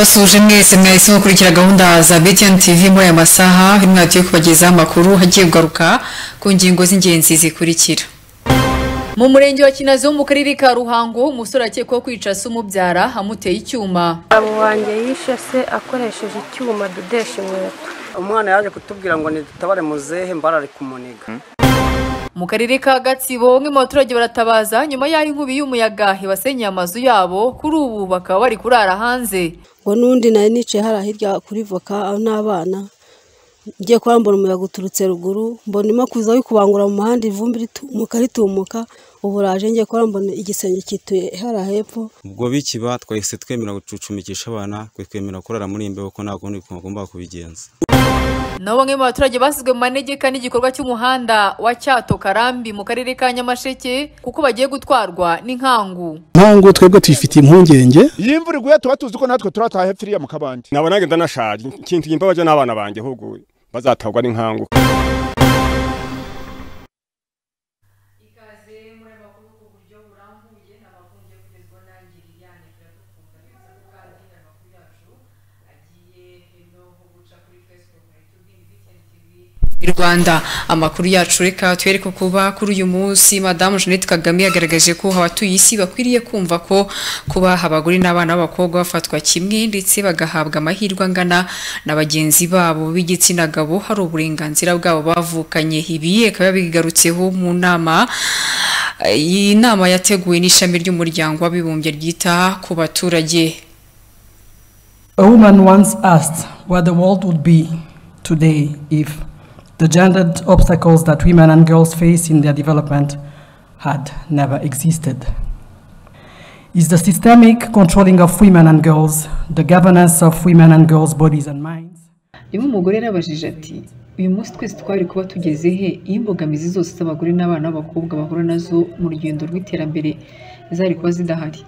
Basuje mwese mwahise mukurikira gahunda za BTN TV muri aya masaha imwatiyo kubagezaho amakuru hagiye kugaruka ku ngingo z'ingenzi zikurikira Mu murenge wa Kinazi wo mu karere ka Ruhango umusore akekwaho kwica se umubyara amuteye icyuma. Abo wanjye yishe se akoresheje icyuma adodesha inkweto umwana yaje kutubwira ngo nidutabare muzehe mbarare kumuniga Mu karere ka Gatsibo bamwe mu baturage baratabaza nyuma y'aho inkubi y'umuyaga ibasenyeye amazu yabo kuri ubu bakaba bari kurara hanze. ngo n'undi nari nicaye hariya hirya kuri voka aho n'abana ngiye kwambura umuyaga uturutse ruguru mbona irimo kuza yo kubangura mu muhanda ivumbi ritumuka ritumuka ubu raje ngiye kuba mbona igisenge kituye hariya hepfo ubwo bikiba twahise twemera gucucumikisha abana twemera kurara muri iyi mbeho kuko nta kundi twagomba kubigenza Nabo bamwe mu baturage basizwe mu manegeka n'igikorwa cy'umuhanda wa Cyato Karambi mu karere ka Nyamasheke kuko bagiye gutwarwa n'inkangu. ntango twebwe tuyifitiye impungenge iyi mvura iguye tuba tuzi ko natwe turataha hepfiriya mu kabande nabo nagenda nashaje ikintu imbabaje n'abana banjye ahubwo bazatagwa n'inkangu i Rwanda amakuru yacu reka twereke kuba kuri uyu munsi madamu Jeannette Kagame yagaragaje ko abatuye isi bakwiriye kumva ko kuba abagore n'abana b'abakobwa bafatwa kimwe ndetse bagahabwa amahirwe angana na bagenzi babo b'igitsina gabo hari uburenganzira bwabo bavukanye ibi akaba yabigarutseho mu nama eh, iyi nama yateguwe n'ishami ry'umuryango w'abibumbye ryita ku baturage A woman once asked what the world would be today if the gendered obstacles that women and girls face in their development had never existed. Is the systemic controlling of women and girls, the governance of women and girls' bodies and minds, rimwe umugore yarabajije ati uyu munsi twese twari kuba tugeze he iyo imbogamizi zose z'abagore n'abana b'abakobwa bahura nazo mu rugendo rw'iterambere zari kuba zidahari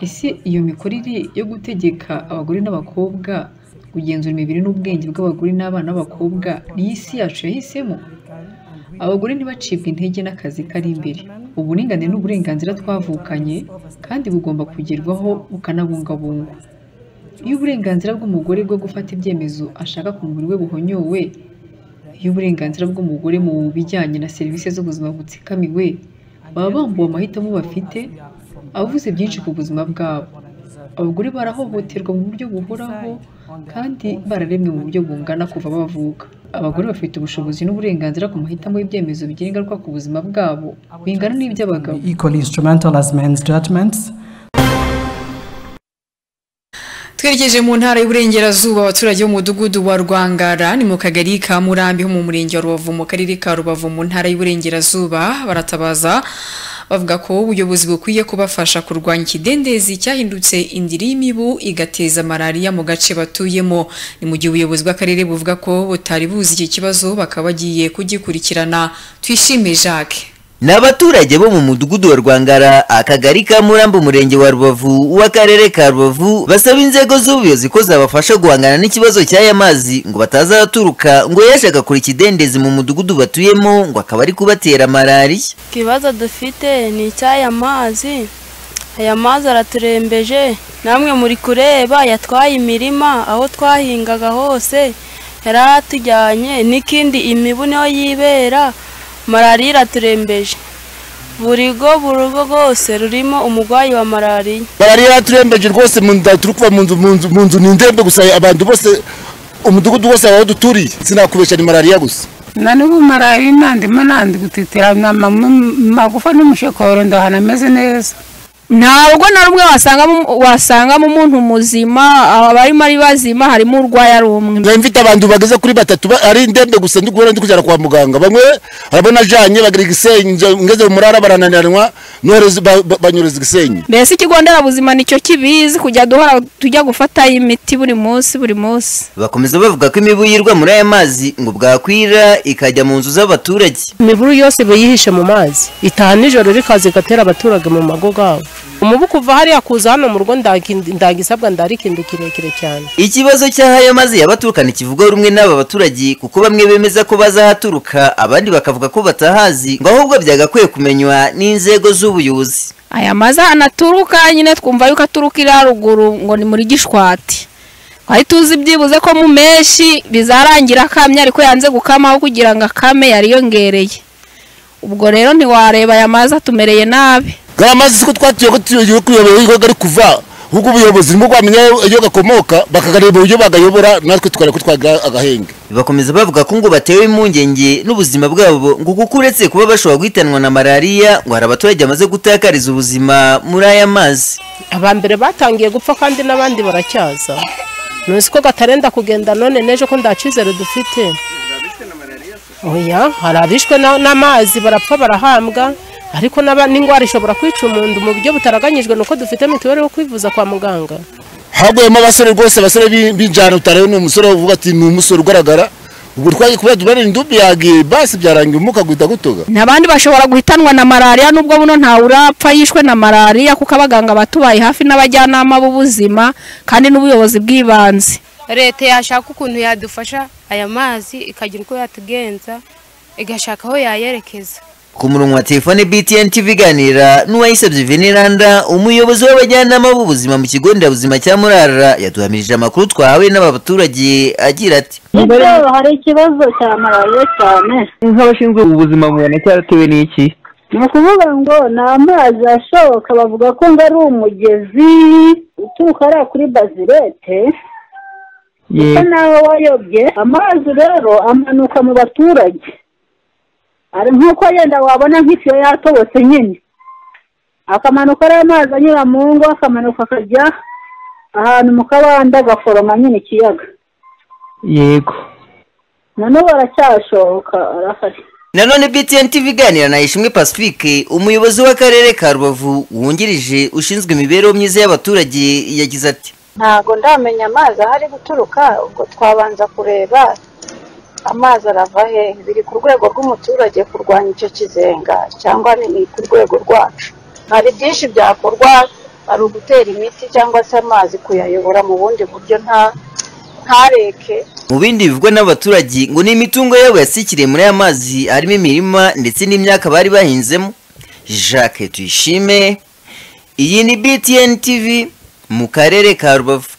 ese iyo mikorere yo gutegeka abagore n'abakobwa kugenzura imibiri n'ubwenge bw'abagore n'abana b'abakobwa niyo isi yacu yahisemo abagore ntibacibwe intege n'akazi kari imbere uburinganire n'uburenganzira twavukanye kandi bugomba kugerwaho bukanabungabungwa iyo uburenganzira bw'umugore bwo gufata ibyemezo ashaka ku mubiri we buhonyowe iyo uburenganzira bw'umugore mu bijyanye na serivisi z'ubuzima butsikamiwe baba bambuwe amahitamo bafite avuze byinshi ku buzima bwabo abagore barahohoterwa mu buryo buhoraho kandi bararemwe mu buryo bungana kuva bavuka abagore bafite ubushobozi n'uburenganzira ku mahitamo y'ibyemezo bigira ingaruka ku buzima bwabo bingana n'iby'abagabo equally instrumental as men's judgments, twerekeje mu ntara y'uburengerazuba abaturage b'umudugudu wa rwangara ni mu kagari ka murambi ho mu murenge wa rubavu mu karere ka rubavu mu ntara y'uburengerazuba baratabaza bavuga ko ubuyobozi bukwiye kubafasha kurwanya ikidendezi cyahindutse indiri y'imibu igateza malariya mu gace batuyemo ni mu gihe ubuyobozi bw'akarere buvuga ko butari buzi iki kibazo bakaba bagiye kugikurikirana twishime jacques ni abaturage bo mu mudugudu wa rwangara akagari ka murambo umurenge wa rubavu w'akarere ka rubavu basaba inzego z'ubuyobozi ko zabafasha guhangana n'ikibazo cy'aya mazi ngo batazaturuka ngo yaje agakora ikidendezi mu mudugudu batuyemo ngo akaba ari kubatera malariya ikibazo dufite ni icy'aya mazi aya mazi araturembeje namwe muri kureba yatwaye imirima aho twahingaga hose yari atujyanye n'ikindi imibu niho yibera malariya iraturembeje buri rugo buri rugo rwose rurimo umurwayi wa malariya malariya yaraturembeje rwose mu nda turi kuva mu nzu mu nzu mu nzu ni indembe gusa abantu bose umudugudu wose aho duturiye sinakubeshya ni malariya gusa na n'ubu malariya nandimo nandi gutitira amagufa n'umushokoro ndahana ameze neza ntabwo na rumwe wasangamo wasangamo umuntu muzima abarimo ari bazima harimo urwaye ari umwe nari mfite abantu bageze kuri batatu ba- ari indembe gusa ndi guhora ndi kujyana kwa muganga bamwe urabona ajanye bagira igisenyi nje- ngeze mu murara barananiranwa noreza banyureza igisenyi mbese ikigo nderabuzima nicyo kibizi kujya duhora tujya gufatayo imiti buri munsi buri munsi bakomeza bavuga ko imibu yirwa muri aya mazi ngo bwakwira ikajya mu nzu z'abaturage imiburu yose iba yihishe mu mazi itaha nijoro rikaza igatera abaturage mu mago gabo umubu kuva hariya kuza hano mu rugo ndagi- ndagisabwa ndarikindu kirekire cyane ikibazo cy'aho mazi y'abaturuka ntikivugwaho rumwe n'aba baturage kuko bamwe bemeza ko bazahaturuka abandi bakavuga ko batahazi ngo ahubwo byagakwiye kumenywa n'inzego z'ubuyobozi aya mazi ahantu aturuka nyine twumva yuko aturukira haruguru ngo ni muri gishwati twari tuzi byibuze ko mu menshi bizarangira akamye ariko yanze gukamaho kugira ngo akame yariyongereye ubwo rero ntiwareba aya mazi atumereye nabi gariya mazi siko twatuye ko tuyobewe kuyobewe ari kuva ahubwo ubuyobozi nibwo bwamenya iyo gakomoka bakagareba uburyo bagayobora natwe tukareba ko twagira agahenge bakomeza bavuga ko ngo batewe impungenge n'ubuzima bwabo ngo kuko uretse kuba bashobora guhitanwa na malariya ngo hari abaturage bamaze gutakariza ubuzima muri aya mazi aba mbere batangiye gupfa kandi n'abandi baracyaza ntuzi ko gatarenda kugenda none n'ejo ko nta cyizere dufite oya hari abishwe na- n'amazi barapfa barahambwa ariko n'aba- n'indwara ishobora kwica umuntu mu buryo butaraganyijwe nuko dufite mituweli yo kwivuza kwa muganga haguyemo abasore rwose abasore b'i- b'injyana utareba ni umusore uvuga ati ni umusore ugaragara ubwo twagiye kubera dubarira indubi yagiye basi byarangiye umuka guhita gutuga n'abandi bashobora guhitanwa na malariya nubwo buno ntawe urapfa yishwe na malariya kuko abaganga batubaye hafi n'abajyanama b'ubuzima kandi n'ubuyobozi bw'ibanze leta yashaka ukuntu yadufasha aya mazi ikagira uko yatugenza igashaka aho yayerekeza ku murongo wa telefone btn tv iganira n'uwayisabye veniranda umuyobozi w'abajyanama b'ubuzima mu kigo nderabuzima cya murara yaduhamirije amakuru twahawe n'aba baturage agira ati ese hari ikibazo cya malariya cyane nk'abashinzwe ubuzima mubona cyaratewe n'iki ni ukuvuga ngo ni amazi ashoka bavuga ko ngo ari umugezi uturuka hariya kuri bazilete usa naho wayobye amazi rero amanuka mu baturage ari nk'uko yenda wabona nk'itiyo yatobotse nyine akamanuka ari amazi anyura mu ngo akamanuka akajya ahantu mu kabanda agaforoma nyine ikiyaga yego noneho aracyashoka arahari nanone btn tv iganira na ishimwe pacifique umuyobozi w'akarere ka rubavu wungirije ushinzwe imibereho myiza y'abaturage yagize ati ntabwo ndamenya amazi ahari guturuka ubwo twabanza kureba amazi arava he biri ku rwego rw'umuturage kurwanya icyo kizenga cyangwa ni ku rwego rwacu hari byinshi byakorwa hari ugutera imiti cyangwa se amazi kuyayobora mu bundi buryo nta ntareke mu bindi bivugwa n'abaturage ngo ni imitungo yabo yasikiriye muri aya mazi harimo imirima ndetse n'imyaka bari bahinzemo jacques tuyishime iyi ni btn tv mu karere ka rubavu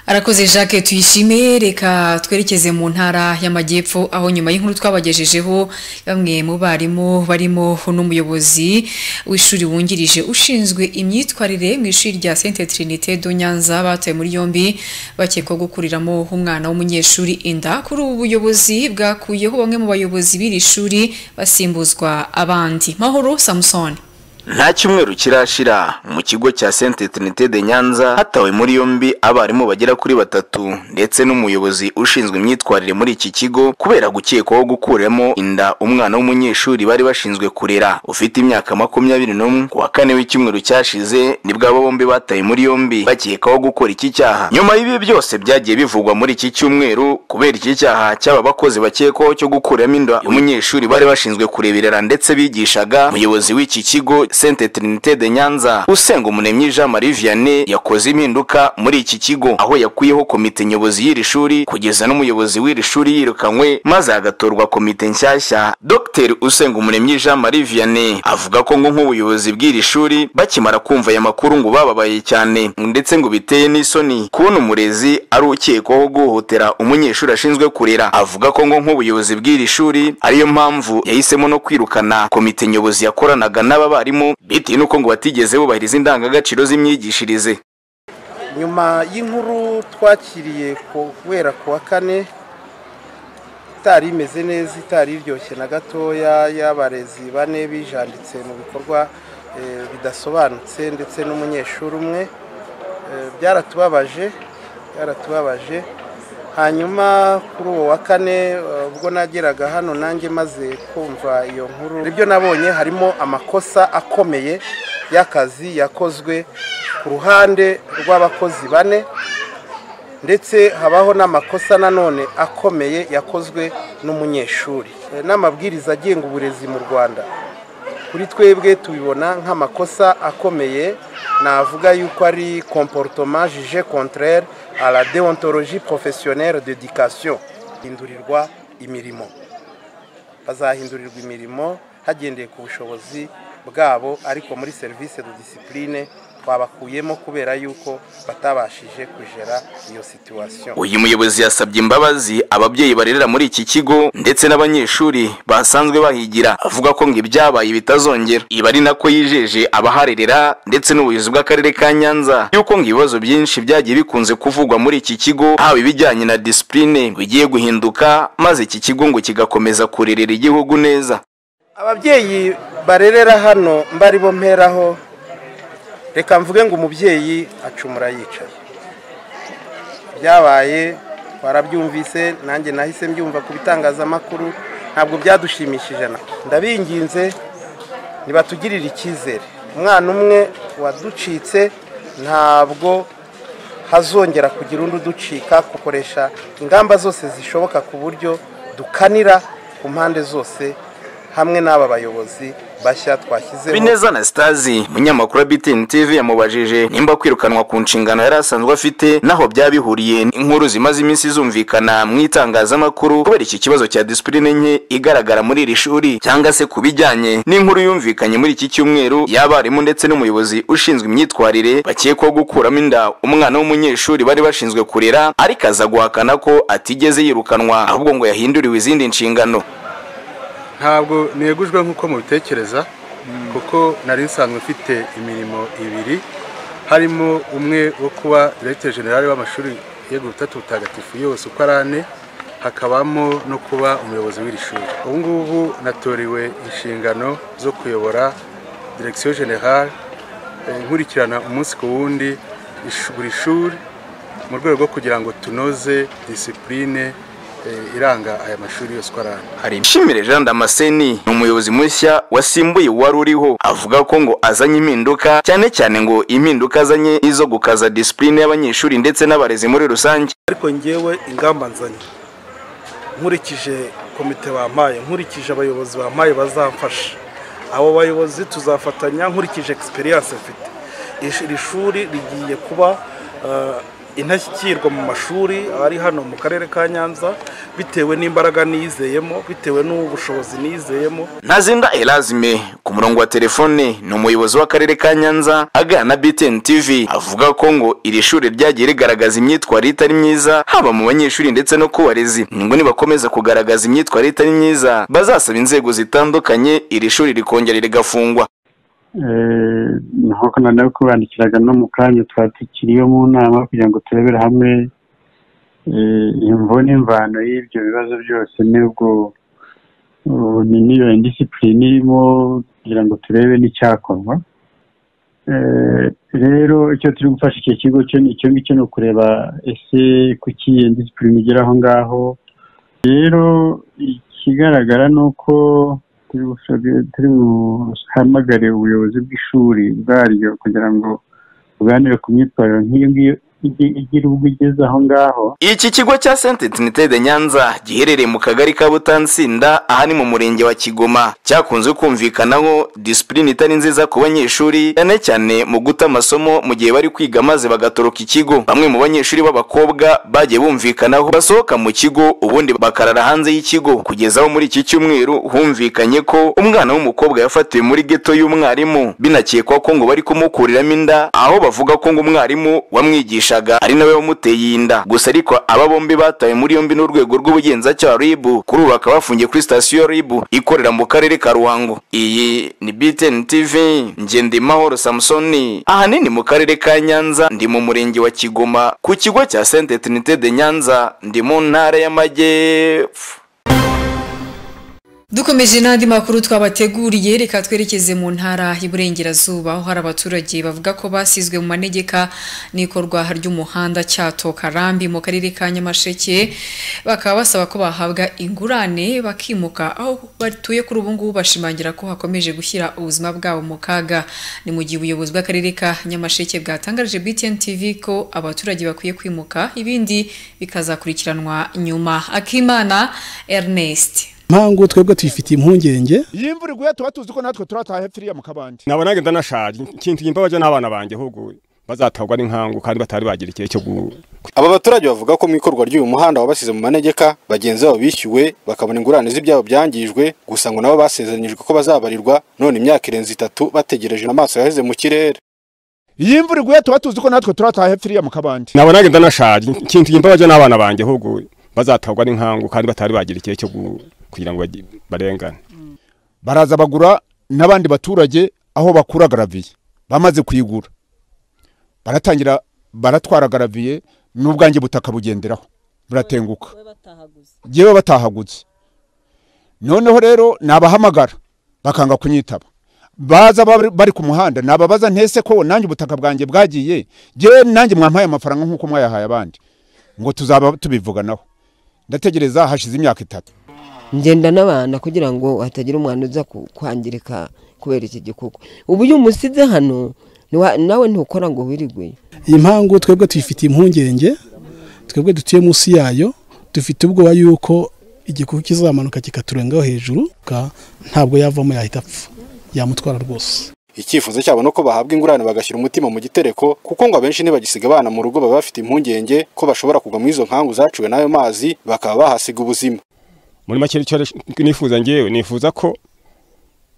arakoze jacques tuyishime reka twerekeze mu ntara y'amajyepfo aho nyuma y'inkuru twabagejejeho bamwe mu barimu barimo n'umuyobozi w'ishuri wungirije ushinzwe imyitwarire mu ishuri rya sente trinite do nyanza batawe muri yombi bakekwaho gukuriramo umwana w'umunyeshuri inda kuri ubu buyobozi bwakuyeho bamwe mu bayobozi b'iri shuri basimbuzwa abandi mahoro samusoni nta cyumweru kirashira mu kigo cya sente trinite de nyanza hatawe muri yombi abarimu bagera kuri batatu ndetse n'umuyobozi ushinzwe imyitwarire muri iki kigo kubera gukekwaho gukuramo inda umwana w'umunyeshuri bari bashinzwe kurera ufite imyaka makumyabiri n'umwe ku wa kane w'icyumweru cyashize nibwo abo bombi batawe muri yombi bakekwaho gukora iki cyaha nyuma y'ibi byose byagiye bivugwa muri iki cyumweru kubera iki cyaha cy'aba bakozi bakekwaho cyo gukuramo inda umunyeshuri bari bashinzwe kureberera ndetse bigishaga umuyobozi w'iki kigo sente trinite de nyanza usenga umunemyi jean marie vianney yakoze impinduka muri iki kigo aho yakuyeho komite nyobozi y'iri shuri kugeza n'umuyobozi w'iri shuri yirukanywe maze hagatorwa komite nshyashya dr usenga umunemyi jean marie vianney avuga ko ngo nk'ubuyobozi bw'iri shuri bakimara kumva aya makuru ngo bababaye cyane ndetse ngo biteye n'isoni kubona umurezi ari ukekwaho guhohotera umunyeshuri ashinzwe kurera avuga ko ngo nk'ubuyobozi bw'iri shuri ariyo mpamvu yahisemo no kwirukana komite nyobozi yakoranaga n'aba barimu bitewe n'uko ngo batigeze bubahiriza indangagaciro z'imyigishirize nyuma y'inkuru twakiriye ku- guhera ku wa kane itari imeze neza itari iryoshye na gatoya y'abarezi bane bijanditse mu bikorwa eh, bidasobanutse ndetse n'umunyeshuri umwe Eh, byaratubabaje byaratubabaje hanyuma kuri uwo wa kane eh, ubwo nageraga hano nanjye maze kumva iyo nkuru ibyo nabonye harimo amakosa akomeye y'akazi yakozwe ku ruhande rw'abakozi bane ndetse habaho n'amakosa nanone akomeye yakozwe n'umunyeshuri Eh, n'amabwiriza agenga uburezi mu rwanda kuri twebwe tubibona nk'amakosa akomeye navuga yuko ari comportement jugé contraire à la déontologie professionnelle d'éducation hindurirwa imirimo bazahindurirwa imirimo hagendeye ku bushobozi bwabo ariko muri serivisi de disipurine twabakuyemo kubera yuko batabashije kugera iyo situwasiyo uyu muyobozi yasabye imbabazi ababyeyi barerera muri iki kigo ndetse n'abanyeshuri basanzwe bahigira avuga ko ngo ibyabaye bitazongera iba ari nako yijeje abaharerera ndetse n'ubuyobozi bw'akarere ka nyanza yuko ngo ibibazo byinshi byagiye bikunze kuvugwa muri iki kigo haba ibijyanye na disipurine bigiye guhinduka maze iki kigo ngo kigakomeza kurerera igihugu neza ababyeyi barerera hano mbari mperaho reka mvuge ngo umubyeyi acumura yicaye byabaye twarabyumvise nanjye nahise mbyumva ku bitangazamakuru ntabwo byadushimishije na ndabinginze ntibatugirire icyizere umwana umwe waducitse ntabwo hazongera kugira undi uducika gukoresha ingamba zose zishoboka ku buryo dukanira ku mpande zose hamwe n'aba bayobozi bashya twashyizeho bineza anastasi umunyamakuru wa btn tv yamubajije nimba kwirukanwa ku nshingano yari asanzwe afite naho byaba bihuriye n'inkuru zimaze iminsi zumvikana mu itangazamakuru kubera iki kibazo cya disipurine nke igaragara muri iri shuri cyangwa se ku bijyanye n'inkuru yumvikanye muri iki cyumweru y'abarimu ndetse n'umuyobozi ushinzwe imyitwarire bakekwaho gukuramo inda umwana w'umunyeshuri bari bashinzwe kurera ariko aza guhakana ko atigeze yirukanwa ahubwo ngo yahinduriwe izindi nshingano ntabwo negujwe nk'uko mubitekereza kuko nari nsanzwe mfite imirimo ibiri harimo umwe wo kuba diregiteri generale w'amashuri yego butatu butagatifu yose uko ari ane hakabamo no kuba umuyobozi w'iri shuri ubu ngubu natoriwe inshingano zo kuyobora diregisiyo generale nkurikirana umunsi ku wundi buri shuri mu rwego rwo kugira ngo tunoze disipurine iranga aya mashuri yose uko ari ane hari ishimire jean damascene ni umuyobozi mushya wasimbuye uwari uriho avuga ko ngo azanye impinduka cyane cyane ngo impinduka azanye izo gukaza disipurine y'abanyeshuri ndetse n'abarezi muri rusange ariko ngewe ingamba nzanye nkurikije komite bampaye nkurikije abayobozi bampaye bazamfasha abo bayobozi tuzafatanya nkurikije egisperiyanse mfite iri shuri rigiye kuba intashyikirwa mu mashuri ari hano mu karere ka nyanza bitewe n'imbaraga nizeyemo bitewe n'ubushobozi nizeyemo ntazinda erazime ku murongo wa telefone ni umuyobozi w'akarere ka nyanza aganira na btn tv avuga ko ngo iri shuri ryagiye rigaragaza imyitwarire itari myiza haba mu banyeshuri ndetse no ku barezi ngo nibakomeza kugaragaza imyitwarire itari myiza bazasaba inzego zitandukanye iri shuri rikongera rigafungwa nk'uko noneho kubandikiraga no mu kanya twari tukiriyo mu nama kugira ngo turebere hamwe imvo n'imvano y'ibyo bibazo byose n'ubwo niyo indisipurine irimo kugira ngo turebe n'icyakorwa rero icyo turi gufasha icyo kigo cyo ni icyo ngicyo ni ukureba ese kuki iyo ndisipurine igera aho ngaho rero ikigaragara ni uko turi buhamagare ubuyobozi bw'ishuri bwaryo kugira ngo buganire ku myitwarire nk'iyo ngiyo igira ubwo igeze aho ngaho iki kigo cya senti tinitede nyanza giherereye mu kagari ka butansinda aha ni mu murenge wa kigoma cyakunze kumvikanaho disipurine itari nziza ku banyeshuri cyane cyane mu guta amasomo mu gihe bari kwiga maze bagatoroka ikigo bamwe mu banyeshuri b'abakobwa bagiye bumvikanaho basohoka mu kigo ubundi bakarara hanze y'ikigo kugeza aho muri iki cyumweru humvikanye ko umwana w'umukobwa yafatiwe muri geto y'umwarimu binakekwa ko ngo bari kumukuriramo inda aho bavuga ko ngo umwarimu wamwigisha ari nawe wamuteye inda gusa ariko aba bombi batawe muri yombi n'urwego rw'ubugenzacyaha ribu kuri ubu bakaba bafungiye kuri sitasiyo ribu ikorera mu karere ka ruhango iyi ni btn tv ngendimahoro samusoni ahanini mu karere ka nyanza ndi mu murenge wa kigoma ku kigo cya sente trinite de nyanza ndi mu ntara y'amajyepfo dukomeje n'andi makuru twabateguriye reka twerekeze mu ntara y'Iburengerazuba aho hari abaturage bavuga ko basizwe mu manegeka n'ikorwa ry'umuhanda cyato karambi mu karere ka nyamasheke bakaba basaba ko bahabwa ingurane bakimuka aho batuye kuri ubu ngubu bashimangira ko hakomeje gushyira ubuzima bwabo mu kaga ni mu gihe ubuyobozi bw'akarere ka nyamasheke bwatangarije btn tv ko abaturage bakwiye kwimuka ibindi bikazakurikiranwa nyuma akimana ernest mpamvu twebwe tuyifitiye impungenge iyo imvura iguye tuba tuzi ko natwe turataha hepfo iriya mu kabande nabo nange ndanashaje ikintu gimba baje n'abana banjye ahubwo bazatagwa n'inkangu kandi batari bagira igihe cyo gu aba baturage bavuga ko mu ikorwa ry'uyu muhanda wabasize mu manegeka bagenzi babo bishyuwe bakabona ingurane z'ibyabo byangijwe gusa ngo nabo basezeranyijwe ko bazabarirwa none imyaka irenze itatu bategereje amaso yaheze mu kirere iyo imvura iguye tuba tuzi ko natwe turataha hepfiriya mu kabande nabo nange ndanashaje ikintu gimba baje n'abana banje ahubwo bazatahwa n'inkangu kandi batari bagira ikihe cyo gu- kugira ngo bagi- barengane baraza bagura n'abandi baturage aho bakura garaviye bamaze kuyigura baratangira baratwara garaviye n'ubwanjye butaka bugenderaho buratenguka yewe batahagutse noneho rero nabahamagara bakanga kunyitaba baza bari- bari ku muhanda nababaza ntese ko nanjye ubutaka bwanjye bwagiye yewe nanjye mwampaye amafaranga nk'uko mwayahaye abandi ngo tuzaba tubivuganaho ndategereza hashize imyaka itatu ngenda n'abana kugira ngo hatagira umwana uza ku- kwangirika kubera iki gikoko ubu iyo umusize hano niwa- nawe ntukora ngo wirigwe iyi mpangu twebwe tuyifitiye impungenge twebwe dutuye munsi yayo dufite ubwoba yuko igikuku kizamanuka kikaturengaho hejuru ka- ntabwo yavamo yahita apfa yamutwara rwose icyifuzo cyabo ni uko bahabwa ingurane bagashyira umutima mu gitereko kuko ngo abenshi ntibagisiga abana mu rugo baba bafite impungenge ko bashobora kugwa mu izo nkangu zaciwe n'ayo mazi bakaba bahasiga ubuzima muri make icyo nifuza ngewe nifuza ko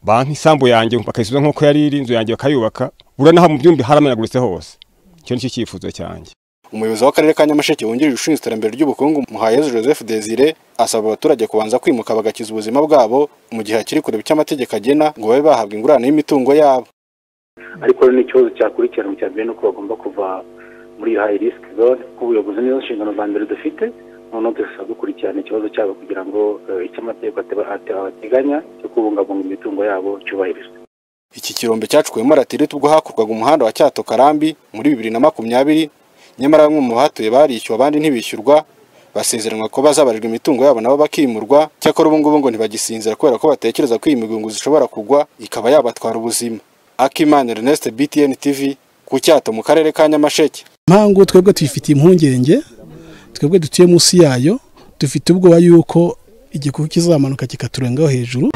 banki isambu yanjye bakayisubiza nk'uko yari iri inzu yanjye bakayubaka uranaha mu byumbi haramenaguritse hose icyo ni cyo cyifuzo cyanjye umuyobozi w'akarere ka nyamasheke wungirije ushinzwe iterambere ry'ubukungu muhayezu joseph desire asaba abaturage kubanza kwimuka bagakiza ubuzima bwabo mu gihe hakiri kure icyo amategeko agena ngo babe bahabwa ingurane y'imitungo yabo ariko rero n'ikibazo cyakurikirana cya mbere ni uko bagomba kuva muri iyo hayi risiki zone ubuyobozi nizo nshingano za mbere dufite noneho dusaba gukurikirana ikibazo cyabo kugira ngo eh, icyo amategeko ateba- ate- ateganya cyo kubungabunga imitungo yabo cyubahirizwe iki kirombe cyacukuwemo ratirite ubwo hakurwaga umuhanda wa cyato karambi muri bibiri na makumyabiri nyamara bamwe mu bahatuye barishyuwe abandi ntibishyurwa basezeranwa ko bazabarirwa imitungo yabo nabo bakimurwa cyakora ubu ngubu ngo ntibagisinzira kubera ko batekereza ko iyi migungu zishobora kugwa ikaba yabatwara ubuzima akimana ernest btn tv ku cyato mu karere ka nyamasheke mpangu twebwe tuyifitiye impungenge twebwe dutuye munsi yayo dufite ubwoba yuko igikuku kizamanuka kikaturengaho hejuru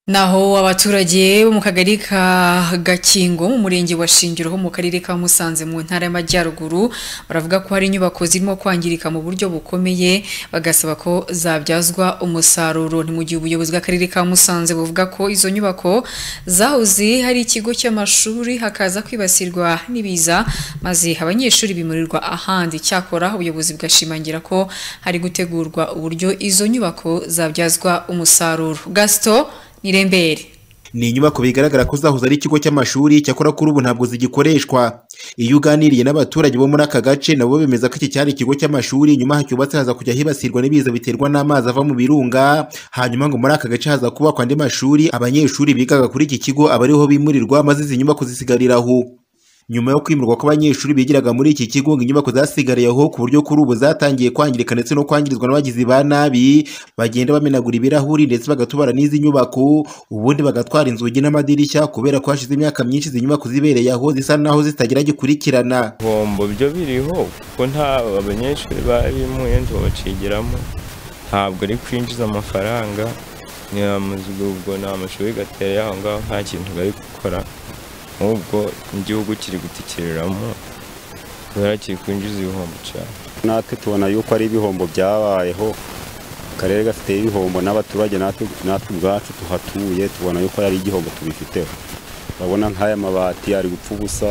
Naho abaturage bo mu kagari ka Gakingo mu murenge wa Shingiro ho mu karere ka Musanze mu ntara y'Amajyaruguru baravuga ko hari inyubako zirimo kwangirika mu buryo bukomeye bagasaba ko zabyazwa umusaruro ni mu gihe ubuyobozi bw'akarere ka Musanze buvuga ko izo nyubako zahoze hari ikigo cy'amashuri hakaza kwibasirwa n'ibiza maze abanyeshuri bimurirwa ahandi cyakora ubuyobozi bwashimangira ko hari gutegurwa uburyo izo nyubako zabyazwa umusaruro Gaston Nirembere. ni inyubako bigaragara ko zahoze ari ikigo cy'amashuri cyakora kuri ubu ntabwo zigikoreshwa iyo uganiriye n'abaturage bo muri aka gace nabo bemeza ko iki cyari ikigo cy'amashuri nyuma hacyubatse haza kujya hibasirwa n'ibiza biterwa n'amazi ava mu birunga hanyuma ngo muri aka gace haza kubakwa andi mashuri abanyeshuri bigaga kuri iki kigo aba ariho bimurirwa maze izi nyubako zisigarira aho nyuma yo kwimurwa kw'abanyeshuri bigiraga muri iki kigo ngo inyubako zasigariye aho ku buryo kuri ubu zatangiye kwangirika ndetse no kwangirizwa n'abagizi ba nabi bagenda bamenagura ibirahuri ndetse bagatubara n'izi nyubako ubundi bagatwara inzugi n'amadirishya kubera ko hashize imyaka myinshi izi nyubako zibereye aho zisa naho zitagira gikurikirana ibihombo byo biriho kuko nta abanyeshuri barimo yenda babacigiramo ntabwo ari kwinjiza amafaranga ni amazu- ubwo ni amashuri gateye aho ngaho nta kintu bari gukora nk'ubwo igihugu kiri gutikiriramo kubera kiri kwinjiza ibihombo cyane natwe tubona yuko ari ibihombo byabayeho akarere gafite ibihombo n'abaturage natwe natwe ubwacu tuhatuye tubona yuko ari igihombo tubifiteho urabona nk'aya mabati ari gupfa ubusa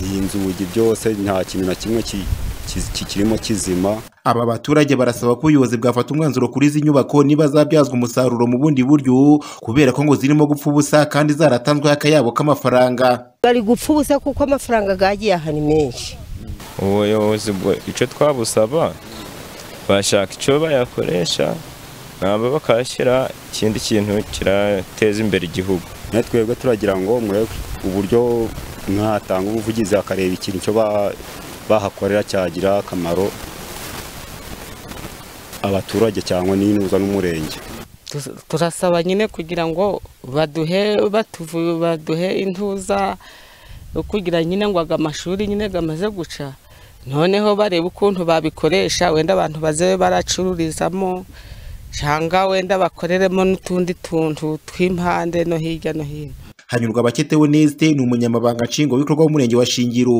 iyi nzugi byose nta kintu na kimwe ki- ki- kikirimo kizima aba baturage barasaba ko ubuyobozi bwafata umwanzuro kuri izi nyubako niba zabyazwa umusaruro mu bundi buryo kubera ko ngo zirimo gupfa ubusa kandi zaratanzweho akayabo k'amafaranga bari gupfa ubusa kuko amafaranga yagiye aha ni menshi ubuyobozi bwo icyo twabusaba bashaka icyo bayakoresha nabo bakahashyira ikindi kintu kirateza imbere igihugu nawe twebwe turagira ngo murebe uburyo mwatanga ubuvugizi hakareba ikintu cyo ba- bahakorera cyagira akamaro abaturage cyangwa n'inuza n'umurenge Tus- turasaba nyine kugira ngo baduhe batuvu- baduhe intuza yo kugira nyine ngo aga amashuri nyine gamaze guca noneho barebe ukuntu babikoresha wenda abantu baze baracururizamo cyangwa wenda bakoreremo n'utundi tuntu tw'impande no hirya no hino hanyurwa abakete Oneste ni umunyamabanga nshingwabikorwa w'umurenge wa Shingiro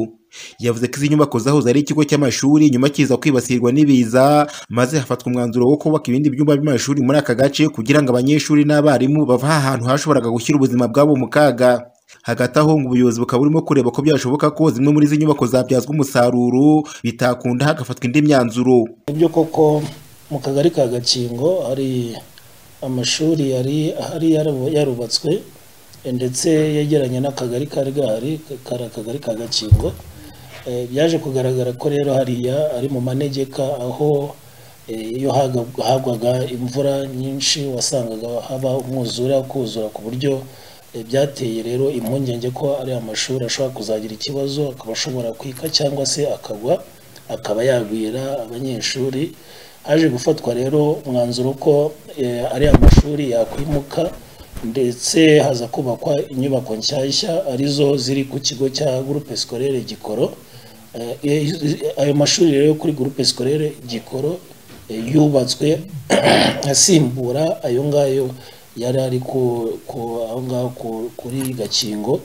yavuze ko izi nyubako zahoze ari ikigo cy'amashuri nyuma kiza kwibasirwa n'ibiza maze hafatwa umwanzuro wo kubaka ibindi byumba by'amashuri muri aka gace kugira ngo abanyeshuri n'abarimu bava ahantu hashoboraga gushyira ubuzima bwabo mu kaga hagati aho ngo ubuyobozi bukaba burimo kureba ko byashoboka ko zimwe muri izi nyubako zabyazwa umusaruro bitakunda hagafatwa indi myanzuro nibyo koko mu kagari ka gakingo hari amashuri yari ahari yarabu- yarubatswe eh, ndetse yegeranye n'akagari kari gahari kari akagari ka gakingo Eh, byaje kugaragara ko rero hariya ari mu manegeka aho eh, iyo haga- hagwaga imvura nyinshi wasangaga haba umwuzura kuzura ku buryo eh, byateye rero impungenge ko ari amashuri ashobora kuzagira ikibazo akaba ashobora kwika cyangwa se akagwa akaba yagwira abanyeshuri haje gufatwa rero umwanzuro ko eh, ari amashuri yakwimuka ndetse haza kubakwa inyubako nshyashya arizo ziri ku kigo cya groupe scolaire gikoro Eh, eh, ayo mashuri rero kuri groupe scolaire gikoro eh, yubatswe asimbura ayo ngayo yari ari ku- ku- aho ngaho ku- kuri gakingo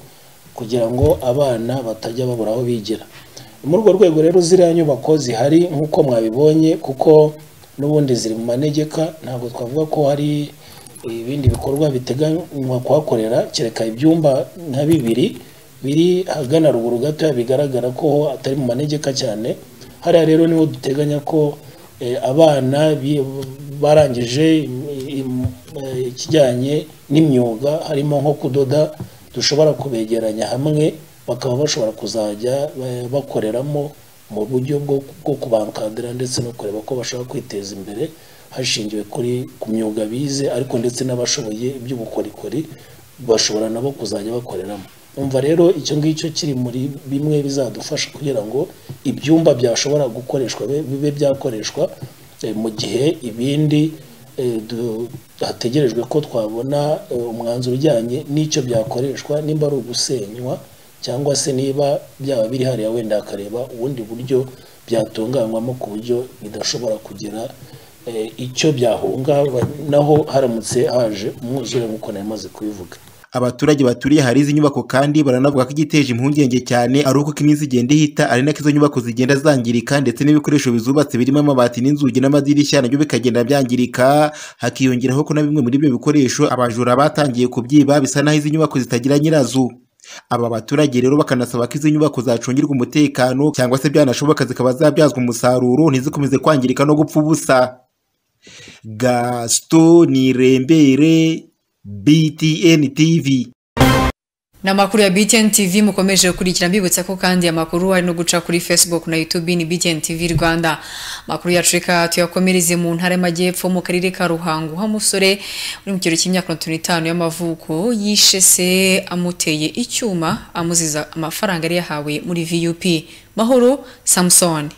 kugira ngo abana batajya babura aho bigira muri urwo rwego rero ziriya nyubako zihari nk'uko mwabibonye kuko n'ubundi ziri mu manegeka ntabwo twavuga ko hari ibindi bikorwa biteganywa kuhakorera kereka ibyumba nka bibiri biri ahagana ruguru gatoya bigaragara ko ho atari mu manegeka cyane hariya rero niho duteganya ko eh, abana bi- barangije im- im- eh, ikijyanye n'imyuga harimo nko kudoda dushobora kubegeranya hamwe bakaba bashobora kuzajya eh, bakoreramo mu buryo bwo bwo kubankadira ndetse no kureba ko bashobora kwiteza imbere hashingiwe kuri ku myuga bize ariko ndetse n'abashoboye iby'ubukorikori bashobora nabo kuzajya bakoreramo umva rero icyo ngicyo kiri muri bimwe bizadufasha kugira ngo ibyumba byashobora gukoreshwa bibe- bibe byakoreshwa eh, mu gihe ibindi eh, du- hategerejwe ko twabona eh, umwanzuro ujyanye n'icyo byakoreshwa nimba ari ugusenywa cyangwa se niba byaba biri hariya wenda hakareba ubundi buryo byatunganywamo ku buryo bidashobora kugira eh, icyo byahungabanaho haramutse haje umwuzure nk'uko nari maze kubivuga abaturage baturiye ahari izi nyubako kandi baranavuga ko igiteje impungenge cyane ari uko uko iminsi igenda ihita ari nako izo nyubako zigenda zangirika ndetse n'ibikoresho bizubatse birimo amabati n'inzugi n'amadirishya nabyo bikagenda byangirika hakiyongeraho ko na bimwe muri ibyo bikoresho abajura batangiye kubyiba bisa naho izi nyubako zitagira nyirazo aba baturage rero bakanasaba ko izi nyubako zacungirwa umutekano cyangwa se byanashoboka zikaba zabyazwa umusaruro ntizikomeze kwangirika no gupfa ubusa gaston nirembere btn tv ni amakuru ya BTN TV mukomeje gukurikira mbibutsa ko kandi amakuru ari no guca kuri Facebook na YouTube ni BTN TV Rwanda amakuru yacu reka tuyakomereze mu ntara y'amajyepfo mu karere ka Ruhango aho umusore uri mu kigero cy'imyaka mirongo itanu n'itanu y'amavuko yishe se amuteye icyuma amuziza amafaranga yari yahawe muri VUP Mahoro Samson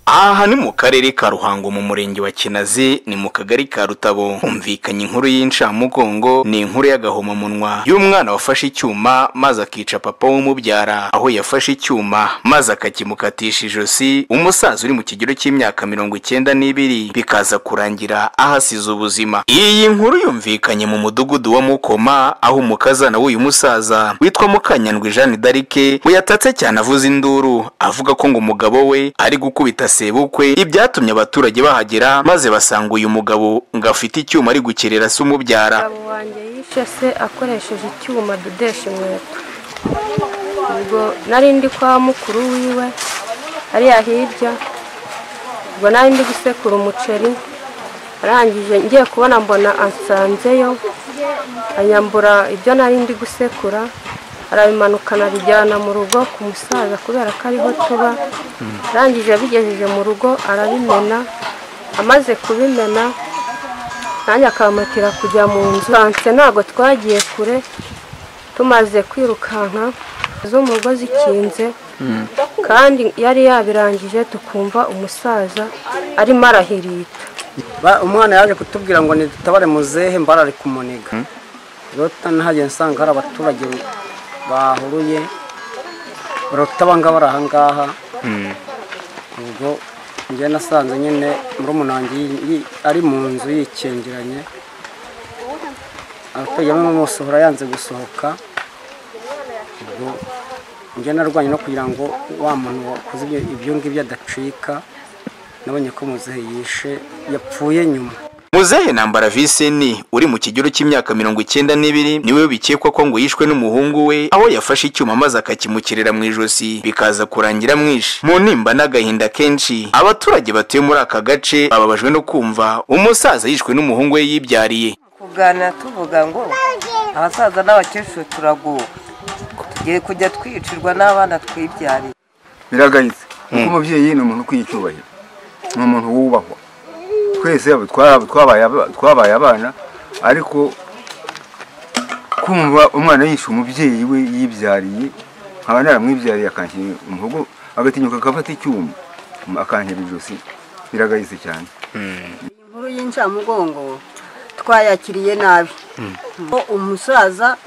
aha ni mu karere ka ruhango mu murenge wa kinazi ni mu kagari ka rutabo humvikanye inkuru y'incamugongo ni inkuru y'agahomamunwa y'umwana wafashe icyuma maze akica papa w'umubyara aho yafashe icyuma maze akakimukatisha ijosi umusaza uri mu kigero cy'imyaka mirongo icyenda n'ibiri bikaza kurangira ahasize ubuzima iyi nkuru yumvikanye mu mudugudu wa mukoma aho umukazana w'uyu musaza witwa mukanyandwi jeanne d'arike we yatatse cyane avuza induru avuga ko ngo umugabo we ari gukubita sebukwe ibyatumye abaturage bahagera maze basanga uyu mugabo ngo afite icyuma ari gukerera se umubyara umugabo wanjye yishe se akoresheje icyuma adodesha inkweto ubwo nari ndi kwa mukuru wiwe hariya hirya ubwo nari ndi gusekura umuceri arangije ngiye kubona mbona ansanzeyo anyambura ibyo nari ndi gusekura arabimanuka anabijyana mu rugo ku musaza kubera ko ariho tuba arangije yabigejeje mu rugo arabimena amaze kubimena nanjye akamuhatira kujya mu nzu Twanse ntabwo twagiye kure tumaze kwirukanka z'umugozi ikinze kandi yari yabirangije tukumva umusaza arimo arahirita Ba- umwana yaje kutubwira ngo nidutabare muzehe mbarare kumuniga rero nahageze nsanga hari abaturage bahuruye baratabanga bari ahangaha ubwo njye nasanze nyine muri umunangi ari mu nzu yikingeranye abaturage bamwe bamusohora yanze gusohoka ubwo njye narwanye no kugira ngo wa muntu wakoze ibyo ibyo ngibyo adacika nabonye ko muzehe yishe yapfuye nyuma muzehe ntambara viseni uri mu kigero cy'imyaka mirongo icyenda n'ibiri niwe bikekwa ko ngo yishwe n'umuhungu we aho yafashe icyuma maze akakimukirira mu ijosi bikaza kurangira mwishe mu nimba n'agahinda kenshi abaturage batuye muri aka gace bababajwe no kumva umusaza yishwe n'umuhungu we yibyariye kuganira tuvuga ngo abasaza n'abakecuru turaguwe tugiye kujya twicirwa n'abana twibyariye biragayitse kuko umubyeyi ni umuntu ukwiye icyubahiro ni umuntu wubahwa twese twabaye aba- twabaye abana ariko kumva umwana yishe umubyeyi we yibyariye nkaba naramwibyariye akanshyira umuhogo agatinyuka agafata icyuma akanshyira ijosi biragayitse cyane inkuru y'incamugongo twayakiriye nabi ko umusaza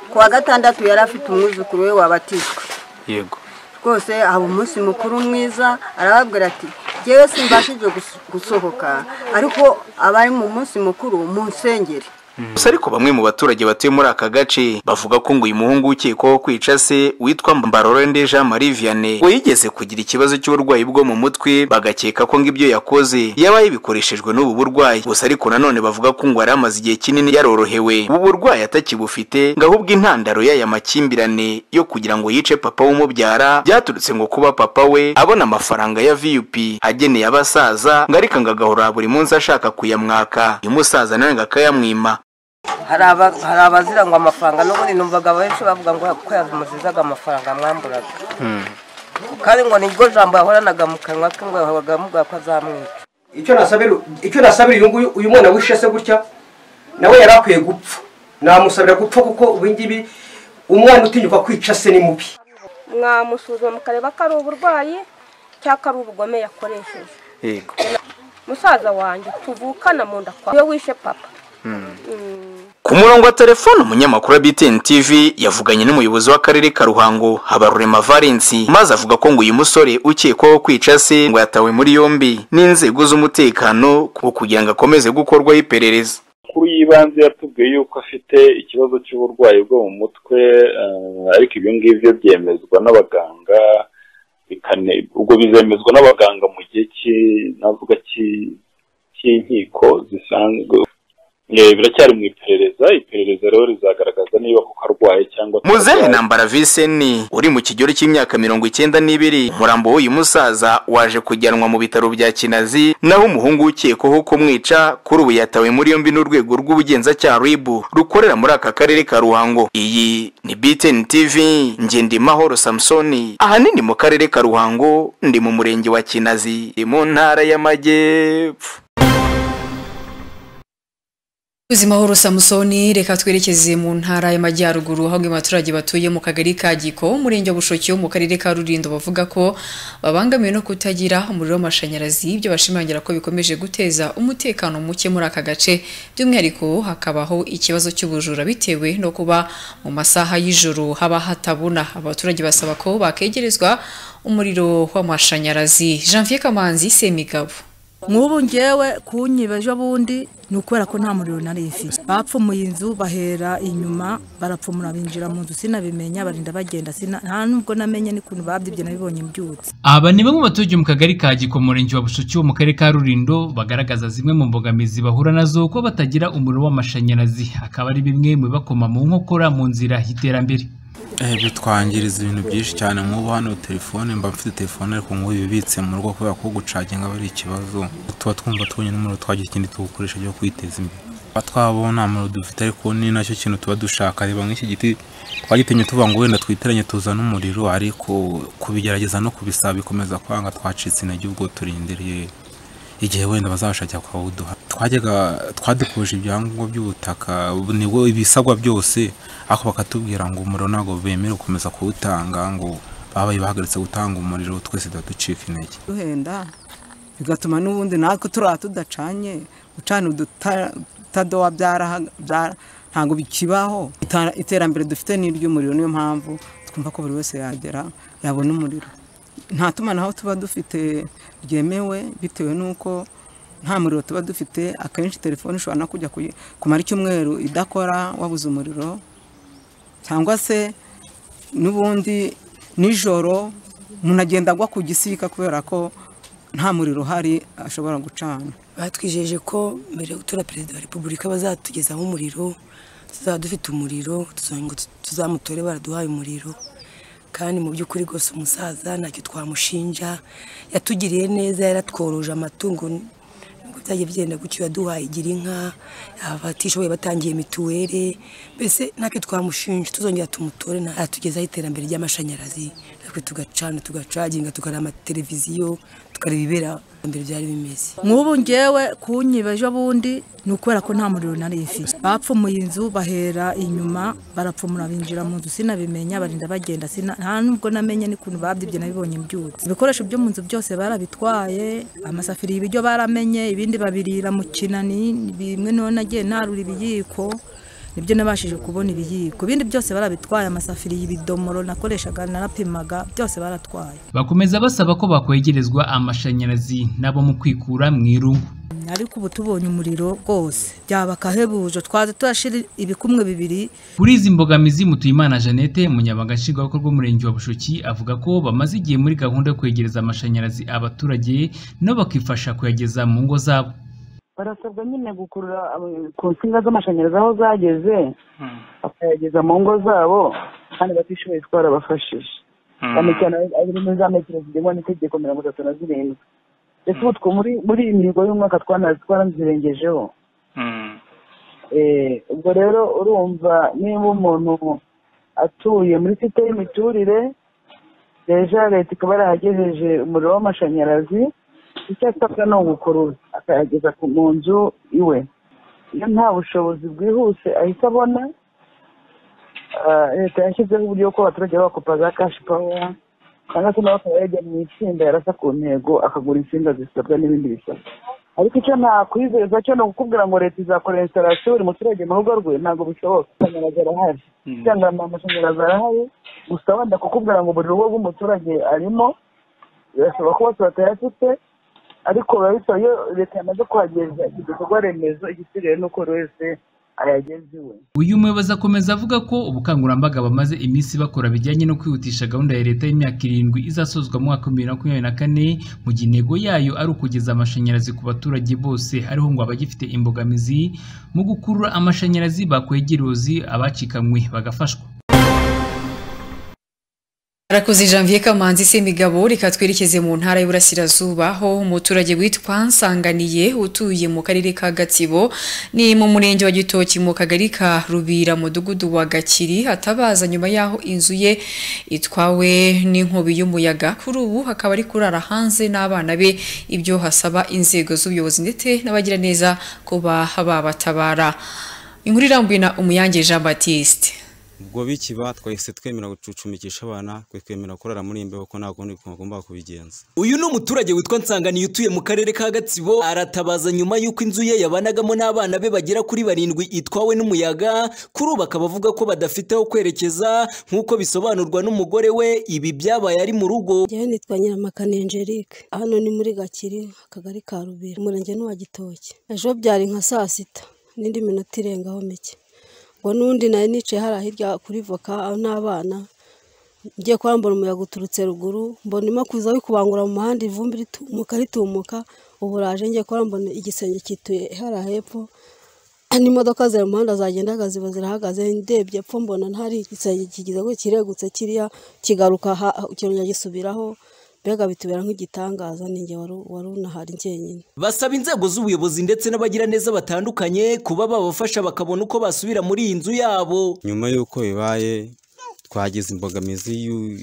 ku wa gatandatu yari afite umwuzukuru we wabatijwe yego rwose haba umunsi mukuru mwiza arababwira ati ngewe simbashije gus- gusohoka ariko abari mu munsi mukuru munsengere gusa ariko bamwe mu baturage batuye muri aka gace bavuga ko ngo uyu muhungu ukekwaho kwica se witwa mbarorende jean marie vianney ngo yigeze kugira ikibazo cy'uburwayi bwo mu mutwe bagakeka ko ngo ibyo yakoze yaba yabikoreshejwe n'ubu burwayi gusa ariko nanone bavuga ko ngo yari amaze igihe kinini yarorohewe ubu burwayi atakibufite ngo ahubwo intandaro y'aya makimbirane yo kugira ngo yice papa w'umubyara byaturutse ngo kuba papa we abona amafaranga ya vup ageneye abasaza ngo ariko ngo agahora buri munsi ashaka kuyamwaka uyu musaza nawe ngo akayamwima hari aba- hari abazira ngo amafaranga n'ubundi numvaga benshi bavuga ngo ko yamuzizaga amafaranga mwamburaga kandi ngo niryo jambo yahoranaga mu kanwa ke ngo yahoraga amubwira ko azamwica icyo nasabira icyo nasabira uyu nguyu uyu mwana wishe se gutya nawe yari akwiye gupfa namusabira gupfa kuko ubu ngibi umwana utinyuka kwica se ni mubi mwamusuzuma mukareba ko ari uburwayi cyangwa ko ari ubugome yakoresheje yego musaza wanjye tuvukana mu nda kwawe iyo wishe papa ku murongo wa telefone umunyamakuru wa btn tv yavuganye n'umuyobozi w'akarere ka ruhango habarurema valensi maze avuga ko ngo uyu musore ukekwaho kwica se ngo yatawe muri yombi n'inzego z'umutekano ku- kugira ngo akomeze gukorwaho iperereza amakuru y'ibanze yatubwiye yuko afite ikibazo cy'uburwayi bwo mu mutwe eh, ariko ibyo ngibyo byemezwa n'abaganga bikane- ubwo bizemezwa n'abaganga mu gihe cy'i- navuga cy'i- cy'inkiko zisanzwe Eh, biracyari mu iperereza iperereza rero rizagaragaza niba koko arwaye cyangwa muzehe ntambara viseni uri mu kigero cy'imyaka mirongo icyenda n'ibiri umurambo w'uyu musaza waje kujyanwa mu bitaro bya kinazi naho umuhungu ukekwaho kumwica kuri ubu yatawe muri yombi n'urwego rw'ubugenzacyaha ribu rukorera muri aka karere ka ruhango iyi ni btn tv ngendimahoro samusoni ahanini mu karere ka ruhango ndi mu murenge wa kinazi ni mu ntara y'amajyepfo ubuzima horo samusoni reka twerekeze mu ntara y'amajyaruguru aho abaturage batuye mu kagari ka giko umurenge wa bushoki wo mu karere ka rurindo bavuga ko babangamiwe no kutagira umuriro w'amashanyarazi ibyo bashimangira ko bikomeje guteza umutekano muke muri aka gace by'umwihariko hakabaho ikibazo cy'ubujura bitewe no kuba mu masaha y'ijoro haba hatabona abaturage basaba ko bakegerezwa umuriro w'amashanyarazi janvier kamanzi semigabo nk'ubu ngewe kunyiba ejo bundi ni ukubera ko nta muriro nari ifite bapfumuye inzu bahera inyuma barapfumura binjira mu nzu sinabimenya barinda bagenda sina nta nubwo namenye n'ukuntu babyibye nabibonye mbyutse aba ni bamwe mu baturage mu kagari ka giko mu murenge wa bushiki wo mu karere ka rurindo bagaragaza zimwe mu mbogamizi bahura nazo ko batagira umuriro w'amashanyarazi akaba ari bimwe mu bibakoma mu nkokora mu nzira y'iterambere Eh, bitwangiriza ibintu byinshi cyane nk'ubu hano telefone mba mfite telefone ariko nk'ubu ibibitse mu rugo kubera ko gucaginga aba ari ikibazo tuba twumva tubonye n'umuriro twagira ikindi tuwukoresha byo kwiteza imbere tuba twabo nta muriro dufite ariko ni nacyo kintu tuba dushaka reba nk'iki giti twagitemye tuvuga ngo wenda twiteranye tuzane umuriro ariko kubigerageza no kubisaba bikomeza kwanga twacitse intege ubwo turindiriye igihe wenda bazabashakira kwawuduha twajyaga twadukuje ibyangombwa by'ubutaka ubu nibwo ibisabwa byose ariko bakatubwira ngo umuriro ntabwo bemerewe gukomeza kuwutanga ngo babaye bahagaritse gutanga umuriro twese tuba ducika intege duhenda bigatuma n'ubundi natwe turiya tudacanye gucana udutadowa ntabwo bikibaho Ita- iterambere dufite ni iry'umuriro niyo mpamvu twumva ko buri wese yagera yabona umuriro nta tumanaho tuba dufite ryemewe bitewe n'uko nta muriro tuba dufite akenshi telefone ishobora no kujya kuyi- kumara icyumweru idakora wabuze umuriro cyangwa se n'ubundi nijoro umuntu agenda agwa ku gisika kubera ko nta muriro uhari ashobora gucana batwijeje ko mbere yo gutora perezida wa repubulika bazatugezaho umuriro tuzaba dufite umuriro tuzongera ngo tuzamutore baraduhaye umuriro kandi mu by'ukuri rwose umusaza ntacyo twamushinja yatugiriye neza yaratworoje amatungo nubwo byagiye bigenda gutyo yaduhaye igira inka abatishoboye batangiye mituweli mbese ntacyo twamushinja tuzongera tumutore atugezaho iterambere ry'amashanyarazi natwe tugacana tugacaginga tukareba amateleviziyo tukareba ibibera mbere byari bimeze nk'ubu ngewe kunyiba ejo bundi ni ukubera ko nta muriro nari ifite bapfumuye inzu bahera inyuma barapfumura binjira mu nzu sinabimenya barinda bagenda sina nta nubwo namenye n'ukuntu babyibye nabibonye mbyutse ibikoresho byo mu nzu byose barabitwaye amasafiriya ibiryo baramenye ibindi babirira mu kinani bimwe none nagiye ntarura ibiyiko nibyo nabashije kubona ibiyiko ibindi byose barabitwaye amasafiriya ibidomoro nakoreshaga narapimaga byose baratwaye bakomeza basaba ko bakwegerezwa amashanyarazi nabo mu kwikura mu irungu ariko ubu tubonye umuriro rwose byaba akahebuje twaza turashira ibikumwe bibiri kuri izi mbogamizi mutuyimana jeannette umunyamabanga nshingwabikorwa w'umurenge wa bushoki avuga ko bamaze igihe muri gahunda yo kwegereza amashanyarazi abaturage nabo bakifasha kuyageza mu ngo zabo barasabwa nyine gukurura abo- ku nsinga z'amashanyarazi aho zageze bakayageza mu ngo zabo kandi batishoboye twarabafashije cyane cyane ari muri za metero zigenwa n'itegeko mirongo itatu na zirindwi ndetse ubu two- muri muri iyi mihigo y'umwaka twana- twanazirengejeho Eh, ubwo rero urumva niba umuntu atuye muri site y'imiturire deja leta ikaba yarahagejeje umuriro w'amashanyarazi icyo asabwa ni ugukurura akayageza ku- mu nzu iwe iyo nta bushobozi bwihuse ahita abona ah, leta yashyizeho uburyo ko abaturage bakopa za kashi pawa cyangwa se nawe akaba yajya mu itsinda yarasa ku ntego akagura insinga zisabwa n'ibindi bisabwa ariko icyo nakwizeza cyo ni ukukubwira ngo leta izakora instalasiyo buri muturage mu rugo rwe ntabwo bishoboka amashanyarazi arahari cyangwa amashanyarazi arahari gusa wenda kukubwira ngo buri rugo rw'umuturage arimo birashoboka ko bose batayafite ariko biba bisaba iyo leta yamaze kuhageza iki gikorwa remezo igisigaye ni uko buri wese ayageza iwe uyu muyobozi akomeza avuga ko ubukangurambaga bamaze iminsi bakora bijyanye no kwihutisha gahunda ya leta y'imyaka irindwi izasozwa mu mwaka wa bibiri na makumyabiri na kane mu gihe intego yayo ari ukugeza amashanyarazi ku baturage bose hariho ngo abagifite imbogamizi mu gukurura amashanyarazi bakwegera uruzi abacikamwe bagafashwa Arakoze Janvier Kamanzi Semigabo reka twerekeze mu ntara y'Iburasirazuba aho umuturage witwa Nsanganiye utuye mu karere ka Gatsibo ni mu murenge wa Gitoki mu kagari ka Rubira mudugudu wa Gakiri hatabaza nyuma yaho inzu ye itwawe n'inkubi y'umuyaga kuri ubu hakaba ari kurara hanze n'abana be ibyo hasaba inzego z'ubuyobozi ndetse n'abagira neza ko baha babatabara inkuru irambuye na Umuyange Jean Baptiste ubwo bikiba twahise twemera gucucumikisha abana twemera kurara muri iyi mbeho kuko ntabwo undi bagomba kubigenza uyu ni umuturage witwa Nsanganiye utuye mu karere ka Gatsibo aratabaza nyuma y'uko inzu ye yabanagamo n'abana be bagera kuri barindwi itwawe n'umuyaga kuri ubu akaba avuga ko badafite aho kwerekeza nk'uko bisobanurwa n'umugore we ibi byabaye ari mu rugo njyewe nitwa nyiramakana angelique hano ni muri gakiri akagari ka rubira umurenge ni uwa gitoki ejo byari nka saa sita n'indi minota irengaho mike ngo n'undi nayo nicaye hariya hirya kuri voka n'abana ngiye kwambura umuyaga uturutse ruguru mbona irimo kuza bikubangura mu muhanda ivumbi ritumuka ritumuka ubu raje ngiye kuba mbona igisenge kituye hariya hepfo n'imodoka ziri mu muhanda zagendaga ziba zirahagaze ndebye epfo mbona ntari igisenge kigize ngo kiregutse kiriya kigaruka ha- kirongera gisubiraho mbega bitubera nk'igitangaza ni njye wari wari unahari njyenyine basaba inzego z'ubuyobozi ndetse n'abagira neza batandukanye kuba babafasha bakabona uko basubira muri iyi nzu yabo nyuma y'uko bibaye twagize imbogamizi y'u-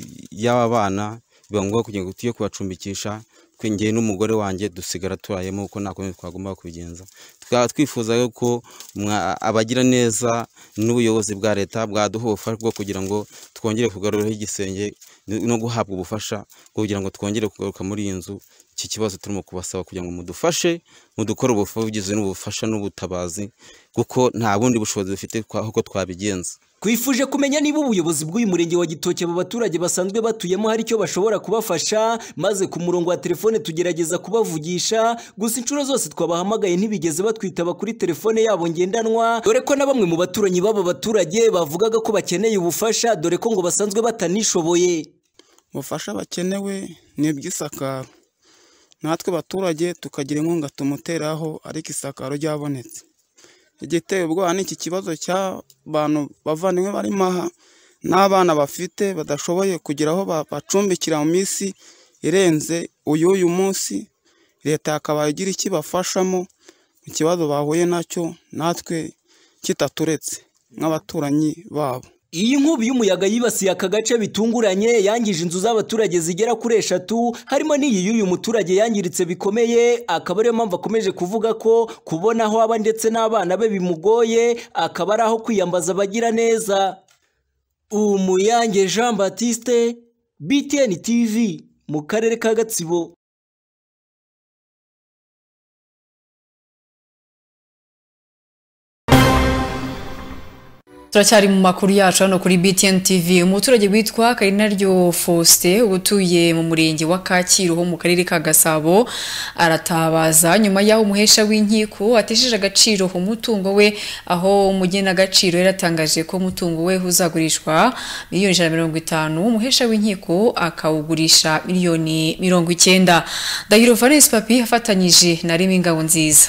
y'aba bana biba ngombwa kugira ngo tujye kubacumbikisha twingiye n'umugore wanjye dusigara turayemo kuko nta kundi twagomba kubigenza twaba twifuzaga ko mwa- abagira neza n'ubuyobozi bwa leta bwaduha ubufasha bwo kugira ngo twongere kugaruraho igisenge no guhabwa ubufasha bwo kugira ngo twongere kugaruka muri iyi nzu iki kibazo turimo kubasaba kugira ngo mudufashe mudukore ubuvugizi n'ubufasha n'ubutabazi kuko nta bundi bushobozi dufite twa- uko twabigenza twifuje kumenya niba ubuyobozi bw'uyu murenge wa gitoki aba baturage basanzwe batuyemo hari icyo bashobora kubafasha maze ku murongo wa telefone tugerageza kubavugisha gusa inshuro zose twabahamagaye ntibigeze batwitaba kuri telefone yabo ngendanwa dore ko na bamwe mu baturanyi b'aba baturage bavugaga ko bakeneye ubufasha dore ko ngo basanzwe batanishoboye ubufasha bakenewe ni iby'isakaro natwe abaturage tukagira inkunga tumuteraho ariko isakaro ryabonetse igiteye ubwoba ni iki kibazo cy'abantu bavandimwe barimo aha n'abana bafite badashoboye kugira aho bacumbikira mu minsi irenze uy'uyu munsi leta yakabaye igira ikibafashamo mu kibazo bahuye nacyo natwe kitaturetse nk'abaturanyi babo Iyi nkubi y'umuyaga yibasiye aka gace bitunguranye yangije inzu z'abaturage zigera kuri eshatu harimo n'iyi y'uyu muturage yangiritse bikomeye akaba ariyo mpamvu akomeje kuvuga ko kubona aho aba ndetse n'abana be bimugoye akaba ari aho kwiyambaza abagira neza umuyange jean batiste btn tv mu karere ka gatsibo turacyari mu makuru yacu hano kuri BTN TV umuturage witwa Karinaryo Faustin utuye mu murenge wa Kacyiru ho mu karere ka Gasabo aratabaza nyuma y'aho umuhesha w'inkiko atesheje agaciro ku mutungo we aho umugena agaciro yaratangaje ko umutungo we uzagurishwa miliyoni ijana na mirongo itanu umuhesha w'inkiko akawugurisha miliyoni mirongo icyenda Ndahiro Valens Papi afatanyije na Remy Ngabonziza